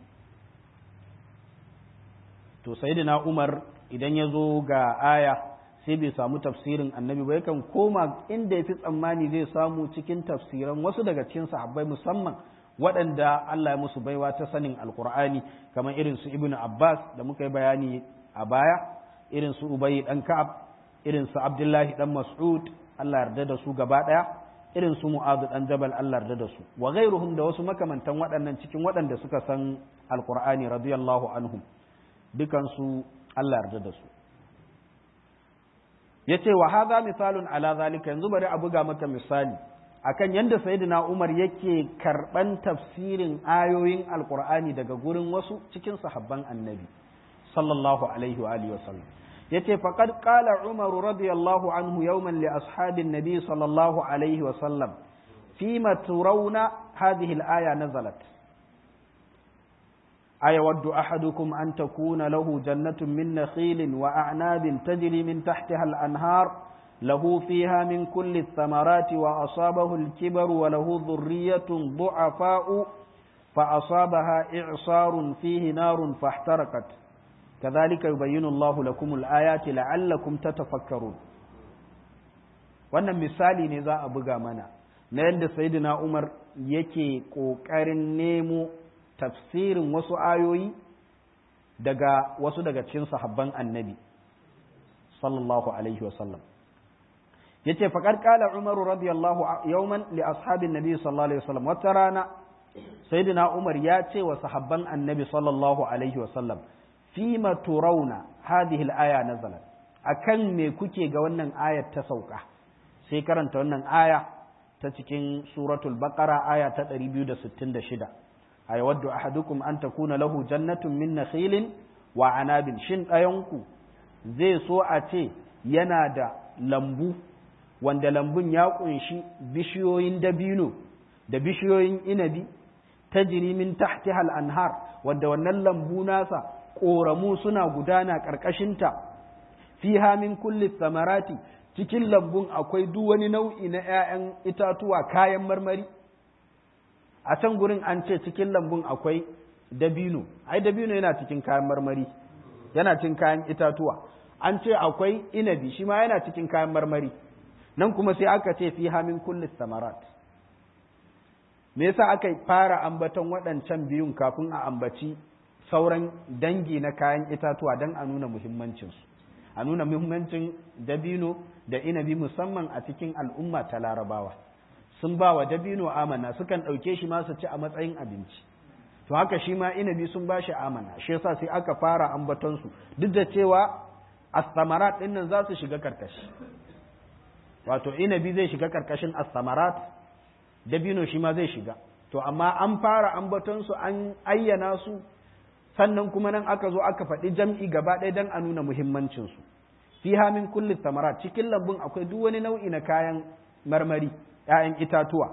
to sayyidina umar idan ya zo ga aya sai bai samu tafsirin annabi ba yakan koma inda ya fi tsammani zai samu cikin tafsiran wasu daga cikin sahabbai musamman waɗanda Allah ya musu baiwa ta sanin alkur'ani kamar irin su ibnu abbas da muka yi bayani a baya irin su ubayi dan ka'ab irin su abdullahi dan mas'ud Allah yarda da su gaba ɗaya irin su mu'adh dan jabal Allah yarda da su wa ghairuhum da wasu makamantan waɗannan cikin waɗanda suka san alkur'ani radiyallahu anhum dukan su Allah yarda da su yace wa hadha misalun ala zalika yanzu bari a buga maka misali akan yanda sayyidina Umar yake karban tafsirin ayoyin alqur'ani daga gurin wasu cikin sahabban annabi sallallahu alaihi wa alihi wasallam yace faqad qala Umar radiyallahu anhu yawman li ashabin nabi sallallahu alaihi wasallam fima turawna hadhihi al-aya nazalat أيود أحدكم أن تكون له جنة من نخيل وأعناب تجري من تحتها الأنهار له فيها من كل الثمرات وأصابه الكبر وله ذرية ضعفاء فأصابها إعصار فيه نار فاحترقت كذلك يبين الله لكم الآيات لعلكم تتفكرون wannan misali ne za a buga mana na yadda sayyidina Umar yake ƙoƙarin nemo tafsirin wasu ayoyi daga wasu daga cikin sahabban annabi sallallahu alaihi wasallam yace faqad qala umar radiyallahu yawman li ashabin nabi sallallahu alaihi wasallam wata rana sayyidina umar ya ce wa sahabban annabi sallallahu alaihi wasallam fima turawna hadhihi al-aya nazalat akan me kuke ga wannan ayar ta sauka sai karanta wannan aya ta cikin suratul baqara aya ta 266 ayawaddu ahadukum an takuna lahu jannatun min nakhilin wa anabin shin ɗayanku zai so a ce yana da lambu wanda lambun ya kunshi bishiyoyin dabino da bishiyoyin inabi ta min tahti hal anhar wanda wannan lambu nasa ƙoramu suna gudana ƙarƙashinta fiha min kulli samarati cikin lambun akwai duk wani nau'i na 'ya'yan itatuwa kayan marmari a can gurin an ce cikin lambun akwai dabino ai dabino yana cikin kayan marmari yana cikin kayan itatuwa an ce akwai inabi shi ma yana cikin kayan marmari nan kuma sai aka ce fi hamin kulli samarat me yasa aka fara ambaton waɗancan biyun kafin a ambaci sauran dangi na kayan itatuwa don a nuna muhimmancinsu a nuna muhimmancin dabino da inabi musamman a cikin al'umma ta larabawa sun ba wa dabino amana sukan ɗauke shi ma su ci a matsayin abinci to haka shi ma inabi sun ba shi amana shi yasa sai aka fara ambatonsu duk da cewa astamarat ɗin nan za su shiga karkashi wato inabi zai shiga karkashin astamarat dabino shi ma zai shiga to amma an fara ambatonsu an ayyana su sannan kuma nan aka zo aka faɗi jam'i gaba ɗaya don a nuna muhimmancinsu fiha min kulli thamarat cikin lambun akwai duk wani nau'i na kayan marmari ‘ya'yan itatuwa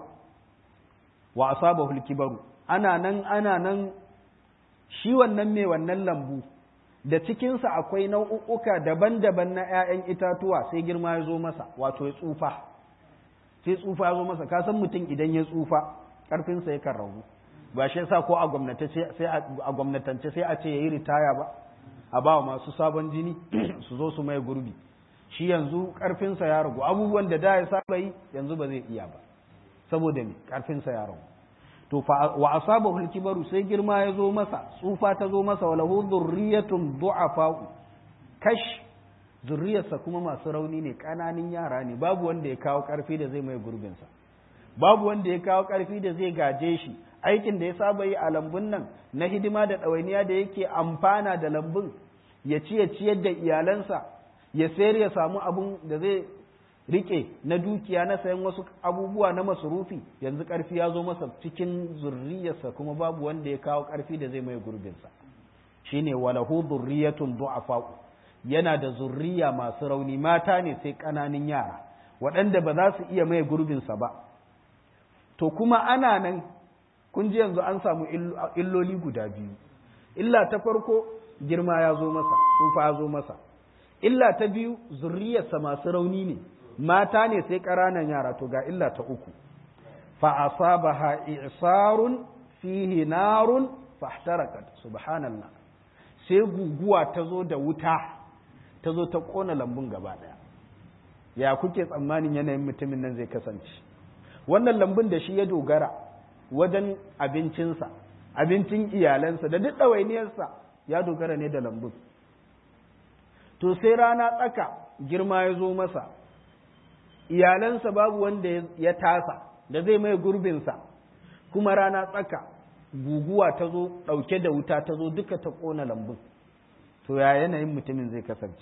wa asabahu al-kibaru ana nan ana nan shi wannan mai wannan lambu da cikinsa akwai nau'uka daban-daban na ‘ya'yan itatuwa sai girma ya zo masa wato ya tsufa sai tsufa ya zo masa ka san mutum idan ya tsufa ƙarfinsa ya kan ragu ba shi yasa ko a gwamnatance sai a ce ya yi ritaya ba a ba masu sabon jini su zo su mai gurbi shi yanzu ƙarfinsa ya ragu abubuwan da da ya saba yi yanzu ba zai iya ba saboda me ƙarfinsa ya ragu to wa asabahu al-kibaru sai girma ya zo masa tsufa ta zo masa walahu dhurriyatun du'afa kash zurriyarsa kuma masu rauni ne kananin yara ne babu wanda ya kawo karfi da zai mai gurbin sa babu wanda ya kawo karfi da zai gaje shi aikin da ya saba yi a lambun nan na hidima da ɗawainiya da yake amfana da lambun ya ci ya ciyar da iyalansa ya sayar ya samu abun da zai rike na dukiya na sayan wasu abubuwa na masurufi yanzu karfi ya zo masa cikin zurriyarsa kuma babu wanda ya kawo karfi da zai mai gurbinsa shine walahu zurriyatun du'afa yana da zurriya masu rauni mata ne sai ƙananan yara waɗanda ba za su iya mai gurbinsa ba to kuma ana nan kun ji yanzu an samu illoli guda biyu illa ta farko girma ya zo masa tsufa ya zo masa illa ta biyu zurriyarsa masu rauni ne mata ne sai ƙaranan yara to ga illa ta uku fa asabaha i'sarun fihi narun fahtarakat subhanallah sai guguwa ta zo da wuta ta zo ta kona lambun gaba daya ya kuke tsammanin yanayin mutumin nan zai kasance wannan lambun da shi ya dogara wajen abincinsa abincin iyalansa da duk ɗawainiyarsa ya dogara ne da lambun to sai rana tsaka girma ya zo masa iyalansa babu wanda ya tasa da zai mai gurbinsa kuma rana tsaka guguwa ta zo ɗauke da wuta ta zo duka ta ƙona lambun to ya yanayin mutumin zai kasance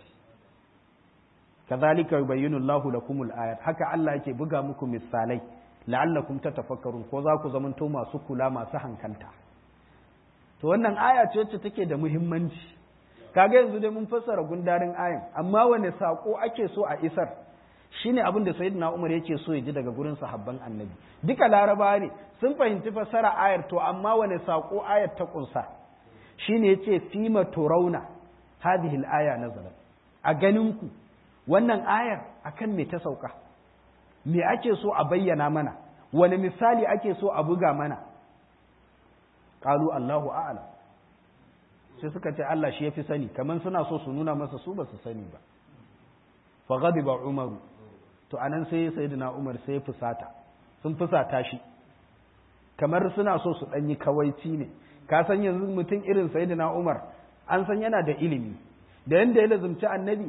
kazalika yubayyinu Allahu lakumul ayat haka Allah yake buga muku misalai la'allakum tatafakkarun ko za ku zamanto masu kula masu hankalta to wannan aya ce wacce take da muhimmanci kaga yanzu dai mun fassara gundarin ayan amma wane sako ake so a isar shine abin da sayyidina Umar yake so ya ji daga gurin sahabban annabi duka laraba ne sun fahimci fassara ayar to amma wane sako ayar ta kunsa shine yace fima turauna hadhihi al-aya nazalat a ganin ku wannan ayar akan me ta sauka me ake so a bayyana mana wani misali ake so a buga mana qalu Allahu a'lam sai suka ce Allah shi yafi sani kaman suna so su nuna masa su ba su sani ba fa ghadiba umaru to anan sai sayyidina umar sai fusata sun fusata shi kamar suna so su danyi kawaici ne ka san yanzu mutum irin sayyidina umar an san yana da ilimi da yanda ya lazumci annabi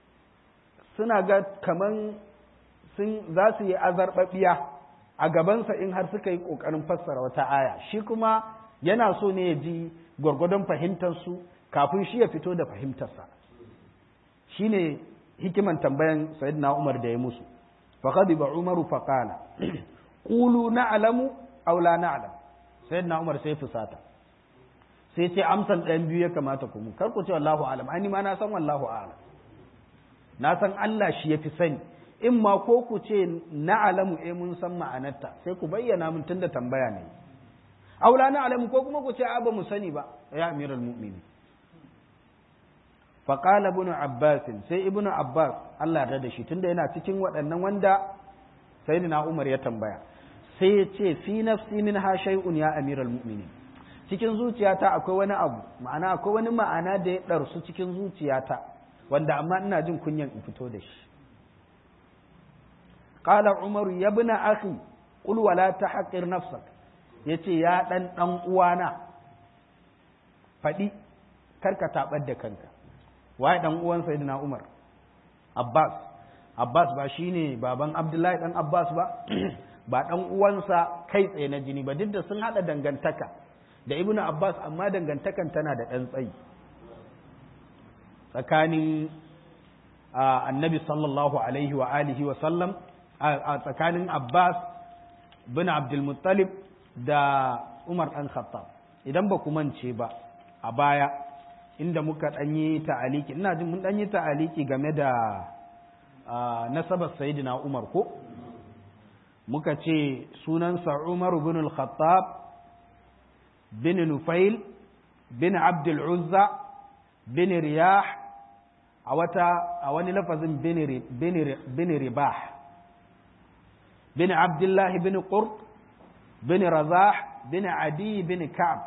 suna ga kaman sun za su yi azarbabiya a gabansa in har suka yi kokarin fassara wata aya shi kuma yana so ne ya ji gwargwadon fahimtarsu kafin shi ya fito da fahimtarsa shi ne hikiman tambayan sayyidina umar da ya musu faƙadiba umaru faƙala ƙulu na'alamu aw la na'lam sayyidina umar sai fusata sai ce amsan ɗayan biyu ya kamata ku mu kar ku ce wallahu alam ani ma na san wallahu alam na san Allah shi ya fi sani in ma ko ku ce na'alamu eh mun san ma'anarta sai ku bayyana mun tunda tambaya ne aula na alamu ko kuma ku ce a ba mu sani ba ya amiral mu'mini faqala ibn abbas sai ibn abbas Allah ya da shi tunda yana cikin waɗannan wanda sayyidina umar ya tambaya sai ya ce fi nafsi min ha shay'un ya amiral mu'minin cikin zuciyata akwai wani abu ma'ana akwai wani ma'ana da ya ɗarsu cikin zuciyata wanda amma ina jin kunyan in fito da shi qala umar ya ibn akhi qul wala tahqir nafsak ya ce ya ɗan ɗan uwana faɗi karka taɓar da kanka waye ɗan uwan sayyidina umar abbas abbas ba shine baban abdullahi ɗan abbas ba ba ɗan uwansa kai tsaye na jini ba duk da sun haɗa dangantaka da ibnu abbas amma dangantakan tana da ɗan tsayi tsakanin annabi sallallahu alaihi wa alihi wa sallam a tsakanin abbas bin abdulmuttalib da Umar ɗan Khattab idan ba ku mance ba a baya inda muka ɗanyi ta'aliki ina jin mun ɗanyi ta'aliki game da nasabar sayidina umar ko muka ce sunansa umar bin al-khattab bin nufail bin abdul uzza bin riyah a wata a wani lafazin bin ribah bin abdullahi bin qurt bin razah bin adi bin ka'ab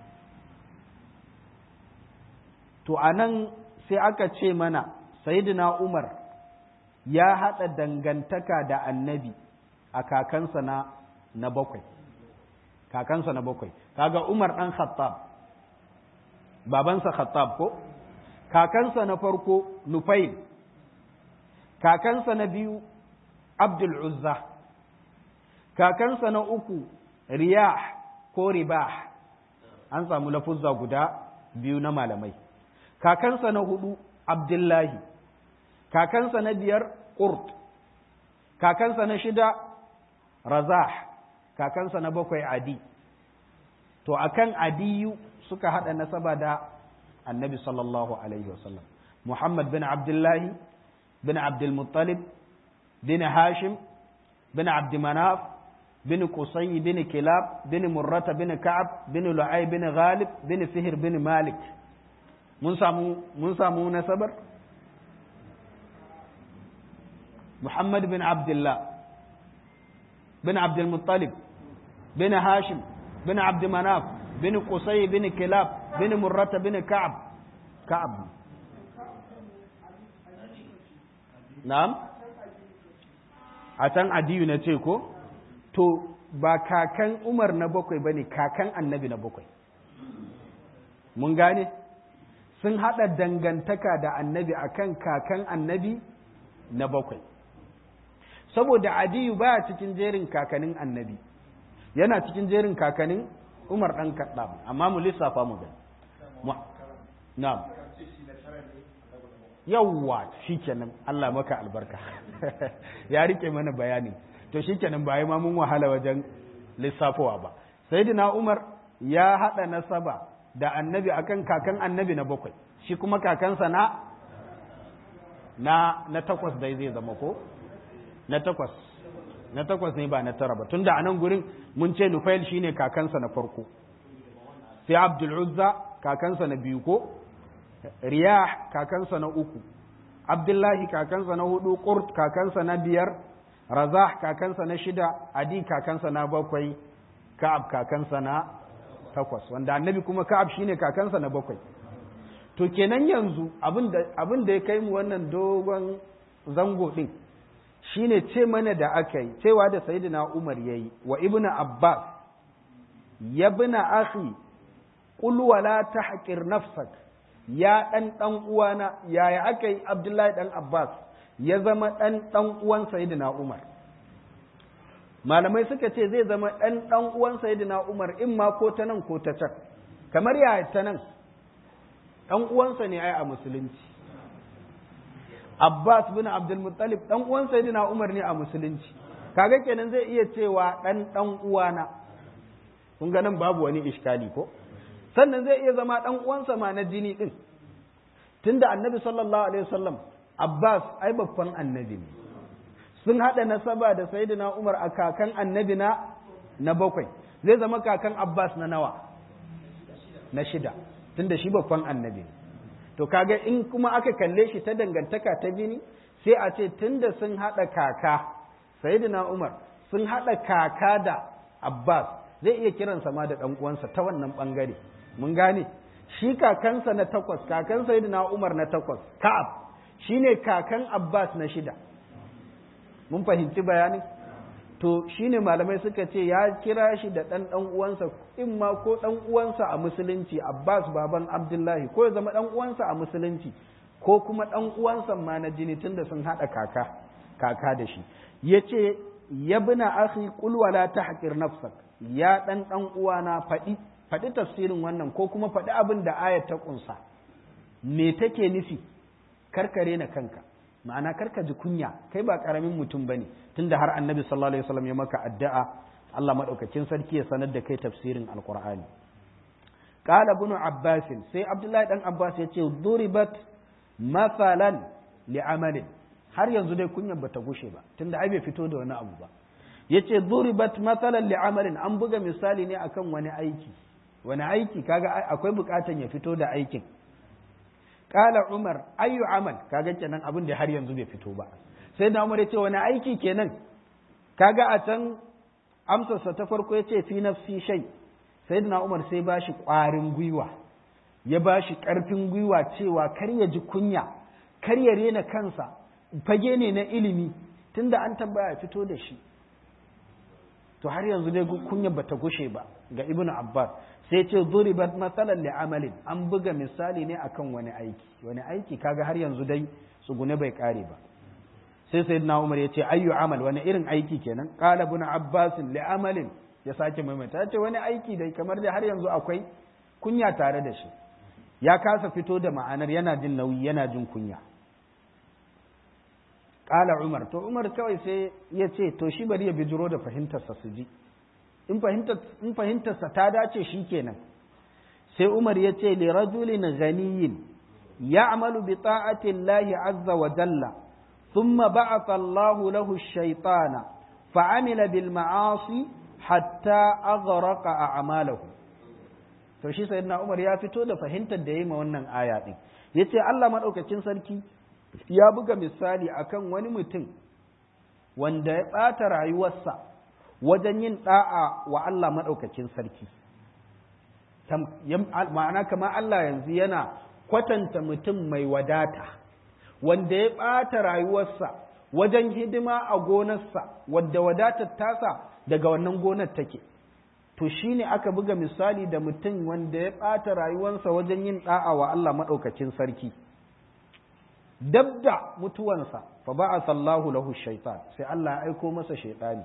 to anan sai aka ce mana sayyidina umar ya haɗa dangantaka da annabi a kakansa na na bakwai kakansa na bakwai kaga umar ɗan khattab babansa khattab ko kakansa na farko nufail kakansa na biyu abdul uzza kakansa na uku riyah ko ribah an samu lafuzza guda biyu na malamai kakansa na hudu abdullahi kakansa na biyar ƙurt kakansa na shida razah kakansa na bakwai adi to akan adiyu suka haɗa nasaba da annabi sallallahu alaihi wasallam muhammad bin abdullahi bin abdulmuttalib bin hashim bin abdimanaf bin qusay bin kilab bin murrata bin ka'ab bin lu'ay bin ghalib bin fihr bin malik mun samu mun samu nasabar محمد بن عبد الله بن عبد المطلب بن هاشم بن عبد مناف بن قصي بن كلاب بن مرة بن كعب كعب نعم عشان عدي نتيكو تو ba kakan Umar na bakwai bane kakan annabi na bakwai mun gane sun hada dangantaka da annabi akan kakan annabi na bakwai saboda adiyu baya cikin jerin kakanin annabi yana cikin jerin kakanin umar ɗan kaɗa amma mu lissafa mu gani na'am yawwa shikenan Allah maka albarka ya rike mana bayani to shikenan ba ma mun wahala wajen lissafowa ba sayyidina umar ya haɗa nasaba da annabi akan kakan annabi na bakwai shi kuma kakansa na na na takwas dai zai zama ko na takwas na takwas ne ba na tara ba tunda a nan gurin mun ce nufail shine kakansa na farko sai abdul uzza kakansa na biyu ko riyah kakansa na uku abdullahi kakansa na hudu qurt kakansa na biyar razah kakansa na shida adi kakansa na bakwai ka'ab kakansa na takwas wanda annabi kuma ka'ab shine kakansa na bakwai to kenan yanzu abin da ya kai mu wannan dogon zango din shine ce mana da aka yi cewa da sayyidina Umar yayi wa ibnu Abbas ya bina akhi qul wala tahqir nafsak ya dan dan uwana yaya aka yi Abdullahi dan Abbas ya zama dan dan uwan sayyidina Umar malamai suka ce zai zama dan dan uwan sayyidina Umar in ma ko ta nan ko ta can kamar yaya ta nan dan uwansa ne ai a musulunci Abbas bin Abdul Muttalib dan uwan Sayyidina Umar ne a musulunci kaga kenan zai iya cewa dan dan uwana kun ga nan babu wani iskali ko sannan zai iya zama dan uwansa ma na jini din tunda Annabi sallallahu alaihi wasallam Abbas ai babban annabi ne sun hada nasaba da Sayyidina Umar a kakan annabi na na bakwai zai zama kakan Abbas na nawa na shida tunda shi babban annabi ne to kaga in kuma aka kalle shi ta dangantaka ta jini sai a ce tunda sun haɗa kaka sayyidina Umar sun haɗa kaka da Abbas zai iya kiransa ma da ɗan uwansa ta wannan ɓangare mun gane shi kakansa na takwas kakan sayyidina Umar na takwas Ka'ab shine kakan Abbas na shida mun fahimci bayanin to shine malamai suka ce ya kira shi da ɗan ɗan uwansa in ma ko ɗan uwansa a musulunci Abbas baban Abdullahi ko ya zama ɗan uwansa a musulunci ko kuma ɗan uwansa ma na jini tunda sun haɗa kaka kaka da shi ya ce ya bina akhi qul wala tahqir nafsak ya ɗan ɗan uwana faɗi faɗi tafsirin wannan ko kuma faɗi abin da ayat ta ƙunsa me take nufi karkare na kanka ma'ana karka ji kunya kai ba karamin mutum bane tunda har annabi sallallahu alaihi wasallam ya maka addu'a Allah madaukakin sarki ya sanar da kai tafsirin alqur'ani qala ibn abbas sai abdullahi dan abbas ya ce duribat mathalan li'amalin har yanzu dai kunyan bata gushe ba tunda ai bai fito da wani abu ba yace duribat mathalan li'amalin an buga misali ne akan wani aiki wani aiki kaga akwai bukatan ya fito da aikin qala umar ayu amal kaga kenan abin da har yanzu bai fito ba sai da umar yace wani aiki kenan kaga a can amsarsa ta farko yace fi nafsi shay sayyidina umar sai bashi kwarin gwiwa ya bashi karfin gwiwa cewa kar ya ji kunya kar ya rena kansa fage ne na ilimi tunda an tambaya fito da shi to har yanzu dai kunya bata gushe ba ga ibnu abbas sai ce duribat matsalan li amalin an buga misali ne akan wani aiki wani aiki kaga har yanzu dai tsugune bai kare ba sai sayyidina umar ya ce ayyu amal wani irin aiki kenan qala ibn abbas li amalin ya sake maimaita ya ce wani aiki dai kamar dai har yanzu akwai kunya tare da shi ya kasa fito da ma'anar yana jin nauyi yana jin kunya Ƙala Umar, to Umar kawai sai ya ce, to shi bari ya bijiro da fahimtarsa su ji, in fahimtarsa ta dace shi kenan. Sai Umar ya ce, li rajulin ganiyin ya amalu bi ta'atin lahi azza wa jalla, thumma ba'atha Allahu lahu shaitana fa'amila bil ma'asi hatta aghraqa a'malahu. To shi sayyidina Umar ya fito da fahimtar da yayi ma wannan aya din. Yace Allah madaukakin sarki ya buga misali akan wani mutum wanda ya ɓata rayuwarsa wajen yin ɗa'a wa Allah maɗaukakin sarki. Ma'ana kama Allah yanzu yana kwatanta mutum mai wadata, wanda ya ɓata rayuwarsa wajen hidima a gonarsa, wadda wadatar tasa daga wannan gonar take. To shi ne aka buga misali da mutum wanda ya ɓata rayuwarsa wajen yin ɗa'a wa Allah maɗaukakin sarki. dab da mutuwansa fa ba'atha Allahu lahu shaitan sai Allah ya aiko masa shaitani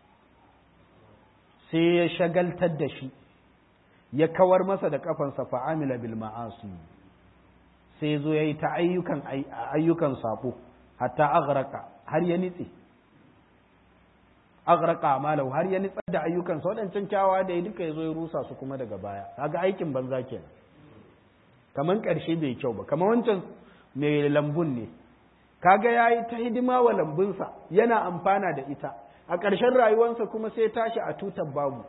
sai ya shagaltar da shi ya kawar masa da kafansa fa amila bil ma'asi sai zo yayi ta ayyukan ayyukan sabo hatta aghraka har ya nitse aghraka amalahu har ya nitsar da ayyukan sa wadancan kyawawa da ya duka ya zo ya rusa su kuma daga baya kaga aikin banza kenan kaman karshe bai kyau ba kamar wancan mai lambun ne kaga ya yi ta hidima wa lambunsa yana amfana da ita a ƙarshen rayuwarsa kuma sai tashi a tutar babu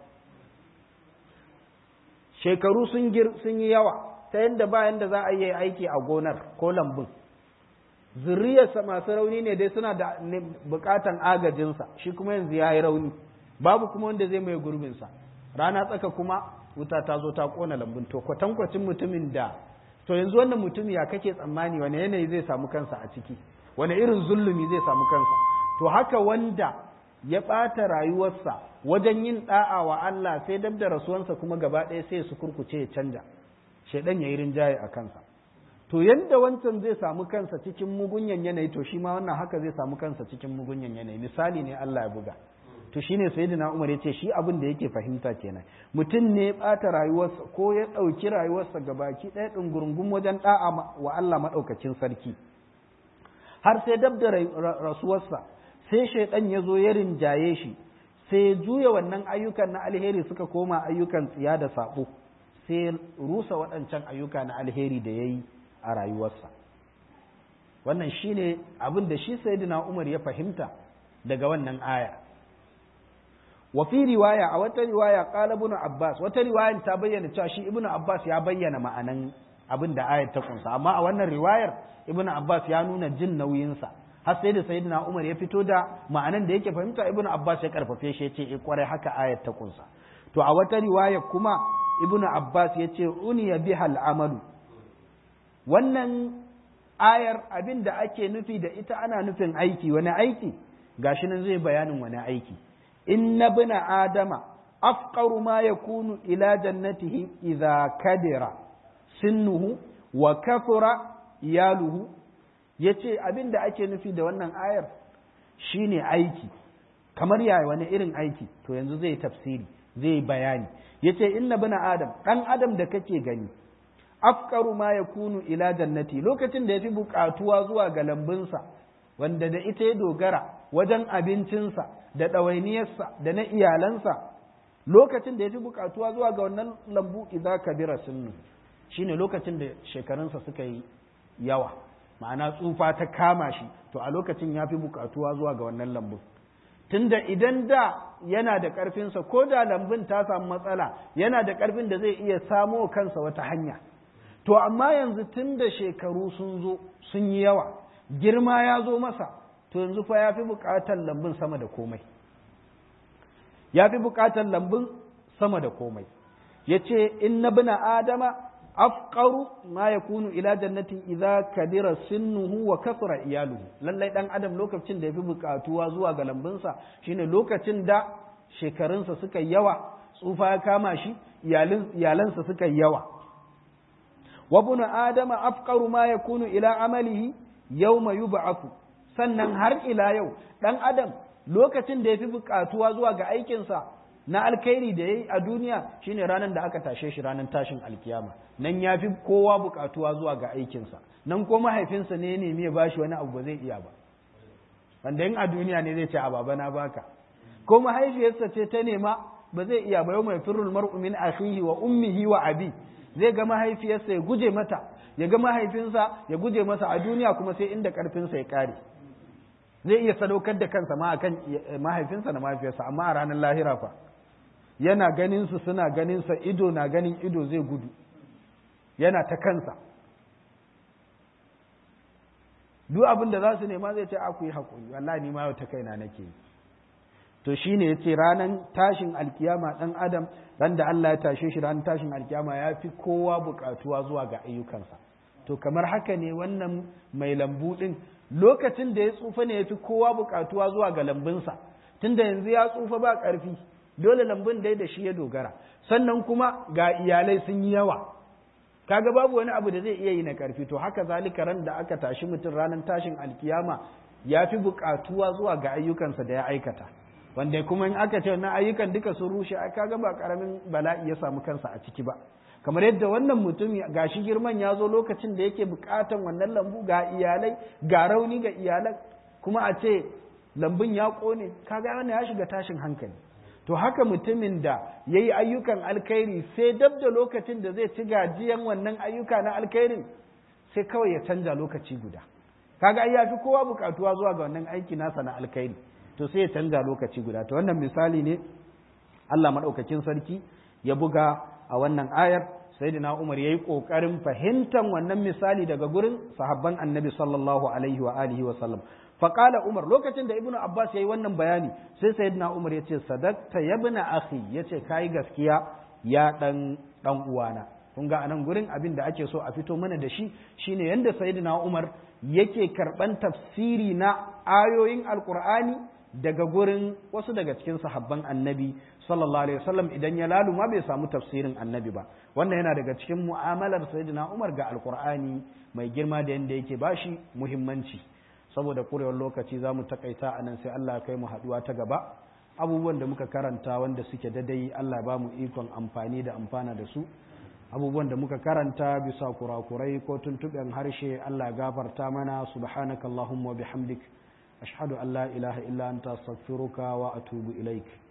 shekaru sun yi yawa ta yadda bayan da za a yi aiki a gonar ko lambun zuriyarsa masu rauni ne dai suna da bukatan agajinsa shi kuma yanzu ya yi rauni babu kuma wanda zai mai gurbinsa rana tsaka kuma wuta ta zo ta kona lambun to kwatankwacin mutumin da to yanzu wannan mutum ya kake tsammani wani yanayi zai samu kansa a ciki wani irin zulumi zai samu kansa to haka wanda ya ɓata rayuwarsa wajen yin ɗa'a wa Allah sai dab da rasuwansa kuma gaba ɗaya sai su kurkuce ya canja shaidan ya yi rinjaye a kansa to yadda wancan zai samu kansa cikin mugunyan yanayi to shi ma wannan haka zai samu kansa cikin mugunyan yanayi misali ne Allah ya buga to shine sayyidina Umar yace shi abin da yake fahimta kenan mutum ne ya bata rayuwarsa ko ya dauki rayuwarsa gabaki ɗaya ɗungurungun wajen da'a wa Allah madaukakin sarki har sai dab da rasuwarsa sai shaidan ya zo ya rinjaye shi sai ya juya wannan ayyukan na alheri suka koma ayyukan tsiya da sabo sai rusa waɗancan ayyuka na alheri da ya yi a rayuwarsa wannan shine abin da shi sayyidina Umar ya fahimta daga wannan aya wa fi riwaya a wata riwaya qala ibn Abbas wata riwaya ta bayyana cewa shi ibn Abbas ya bayyana ma'anan abin da ayar ta kunsa amma a wannan riwayar ibn Abbas ya nuna jin nauyinsa har sai da sayyidina Umar ya fito da ma'anan da yake fahimta ibn Abbas ya karfafe shi yace eh kwarai haka ayar ta kunsa to a wata riwaya kuma ibn Abbas yace uniya bihal amalu wannan ayar abin da ake nufi da ita ana nufin aiki wani aiki gashi nan zai bayanin wani aiki inna bina adama afqaru ma yakunu ila jannatihi idza kadira sinnuhu wa kafura iyaluhu yace abin da ake nufi da wannan ayar shine aiki kamar yaya wani irin aiki to yanzu zai tafsiri zai bayani yace inna bina adam dan adam da kake gani afkaru ma ya kunu ila jannati lokacin da ya fi buƙatuwa zuwa ga lambunsa wanda da ita ya dogara wajen abincinsa da ɗawainiyarsa da na iyalansa lokacin da ya fi bukatuwa zuwa ga wannan lambu idza kabira sunnu shine lokacin da shekarunsa suka yi yawa ma'ana tsufa ta kama shi to a lokacin ya fi bukatuwa zuwa ga wannan lambun tunda idan da yana da ƙarfinsa ko da lambun ta samu matsala yana da ƙarfin da zai iya samo kansa wata hanya to amma yanzu tun da shekaru sun zo sun yi yawa girma ya zo masa to yanzu fa ya fi buƙatar lambun sama da komai ya fi buƙatar lambun sama da komai ya ce in na bina adama afqaru ma yakunu ila jannatin idza kadira sinnuhu wa kasra iyaluhu lallai dan adam lokacin da yafi bukatuwa zuwa ga lambunsa shine lokacin da shekarunsa suka yawa tsufa ya kama shi iyalansa suka yawa wa bunu adama afqaru ma yakunu ila amalihi yawma yub'athu sannan har ila yau dan adam lokacin da yafi bukatuwa zuwa ga aikinsa na alkhairi da yayi a duniya shine ranar da aka tashe shi ranar tashin alkiyama nan ya fi kowa bukatuwa zuwa ga aikinsa nan ko mahaifinsa ne ne ya bashi wani abu ba zai iya ba wanda in a duniya ne zai ce a baba na baka ko mahaifiyarsa ce ta nema ba zai iya ba yau mai firul mar'u min akhihi wa ummihi wa abi zai ga mahaifiyarsa ya guje mata ya ga mahaifinsa ya guje masa a duniya kuma sai inda karfinsa ya kare zai iya sadaukar da kansa ma akan mahaifinsa da mahaifiyarsa amma a ranar lahira fa yana ganin su suna ganin sa ido na ganin ido zai gudu yana ta kansa duk abin da za su nema zai ce a ku yi haƙuri wallahi ni ma yau ta kaina nake yi to shine yace ranan tashin alkiyama dan adam ran da Allah ya tashe shi ranan tashin alkiyama ya fi kowa buƙatuwa zuwa ga ayyukansa to kamar haka ne wannan mai lambu din lokacin da ya tsufa ne ya fi kowa buƙatuwa zuwa ga lambunsa tunda yanzu ya tsufa ba ƙarfi dole lambun dai da shi ya dogara sannan kuma ga iyalai sun yi yawa kaga babu wani abu da zai iya yi na karfi to haka zalika ran da aka tashi mutum ranar tashin alkiyama ya fi buƙatuwa zuwa ga ayyukansa da ya aikata wanda kuma in aka ce na ayyukan duka sun rushe ai kaga ba karamin bala'i ya samu kansa a ciki ba kamar yadda wannan mutum gashi girman ya zo lokacin da yake buƙatan wannan lambu ga iyalai ga rauni ga iyalan kuma a ce lambun ya ƙone kaga wannan ya shiga tashin hankali to haka mutumin da ya yi ayyukan alkhairi sai dab da lokacin da zai ci gajiyan wannan ayyuka na alkhairin sai kawai ya canja lokaci guda kaga ai yafi kowa bukatuwa zuwa ga wannan aiki nasa na alkhairi to sai ya canja lokaci guda to wannan misali ne Allah madaukakin sarki ya buga a wannan ayar sayyidina Umar yayi kokarin fahimtar wannan misali daga gurin sahabban Annabi sallallahu alaihi wa alihi wa sallam faƙala umar lokacin da ibnu abbas ya yi wannan bayani sai sayyidina umar ya ce sadakta ya bina akhi ya ce ka yi gaskiya ya ɗan ɗan uwana kun ga anan gurin abin da ake so a fito mana da shi shine yadda sayyidina umar yake karɓan tafsiri na ayoyin alƙur'ani daga gurin wasu daga cikin sahabban annabi sallallahu alaihi wasallam idan ya laluma bai samu tafsirin annabi ba wannan yana daga cikin mu'amalar sayyidina umar ga alƙur'ani mai girma da yadda yake bashi muhimmanci saboda kurewar lokaci za mu takaita a nan sai Allah kai mu haɗuwa ta gaba abubuwan da muka karanta wanda suke dadai Allah ba mu ikon amfani da amfana da su abubuwan da muka karanta bisa kurakurai ko tuntuɓen harshe Allah gafarta mana subhanakallahumma wa bihamdik ashhadu an la ilaha illa anta astaghfiruka wa atubu ilaik